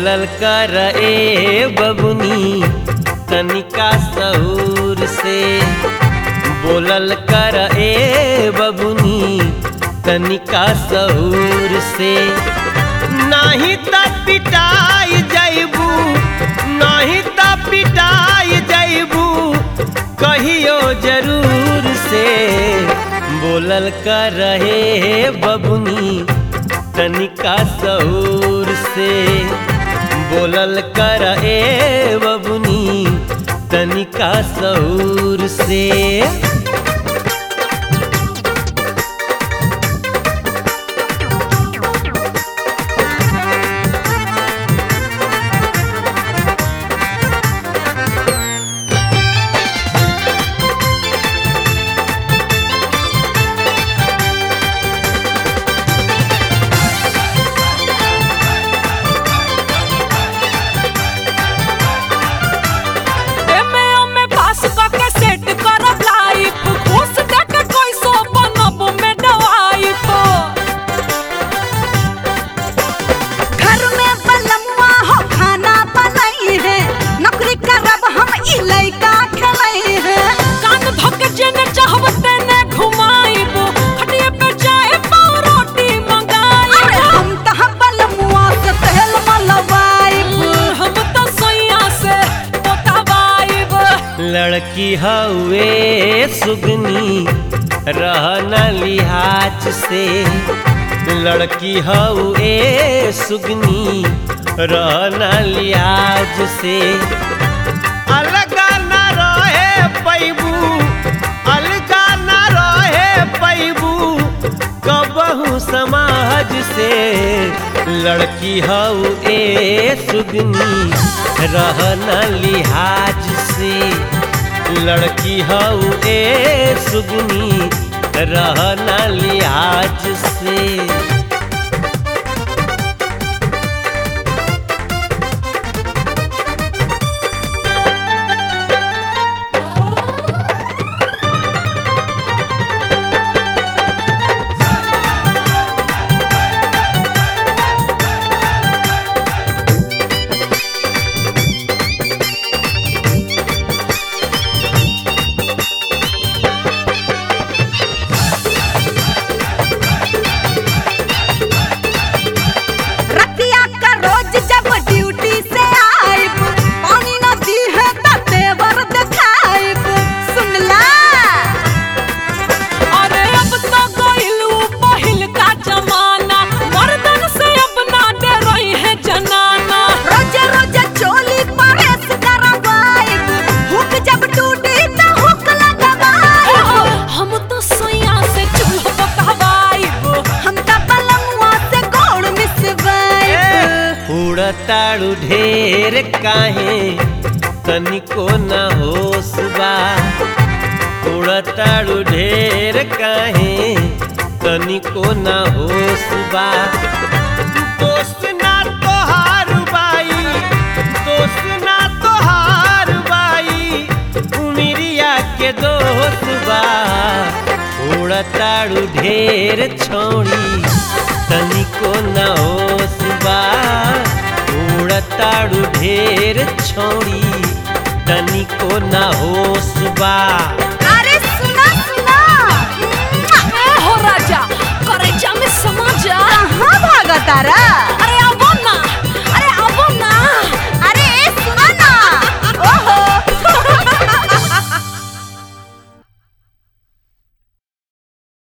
बोलल कर ए बबुनी तनिका सहूर से बोलल कर ए बबुनी तनिका सहूर से नाही त पिटाई जैबू नाही त पिटाई जैबू कहियो जरूर से बोलल कर रहे बबुनी तनिका सहूर से बोलल कर ए बबुनी तनिका सहूर से एमे ओमे पास करके सेट करब लाइफ घूस देके कोई सो बनब में डवाइफ घर में बलमुआ हो खाना बनाई है नौकरी करब हम ई लइका खेलई है कान धोके जेने चाहब तेने घुमाइब खटिए पे जाए पाव रोटी अरे मंगाइब हम तह बलमुआ से तेल मलवाइब हम तो सोइया से पोतावाइब लड़की हवे सुगनी रहना लिहाज से लड़की हवे सुगनी रहना लिहाज से अलगा न रहे पैबू अलगा न रहे पैबू कबहू समाज से लड़की हऊ ए सुगनी रहना लिहाज से लड़की हऊ ए सुगनी रहना लिहाज से रतिया का रोज जब ड्यूटी से आइब पानी न दी है त तेवर दिखाइब सुनला अरे अब तो गइलू पहिल का जमाना मर्दन से अब ना डरई है जनाना रोज रोज चोली परेस करवाइब हुक जब टूटी त हुक लगवाइब हम तो सोइया से चूल्हा पकवाइब हम त बलमुआ से गोड़ मिसवाइब उड़ताड़ू ढेर काहे तनिको न होश बा उड़ताड़ू ढेर काहे तनिको न होश बा दोस्त ना तोहार बाई दोस्त ना तोहार बाई उमिरिया के दोस्त बा उड़ताड़ू ढेर छोड़ी तनिको न होश बा उड़ताड़ू ढेर छोड़ी तनिको न होश बा अरे सुना सुना ए हो राजा करे जा में समझ आ कहाँ भागा तारा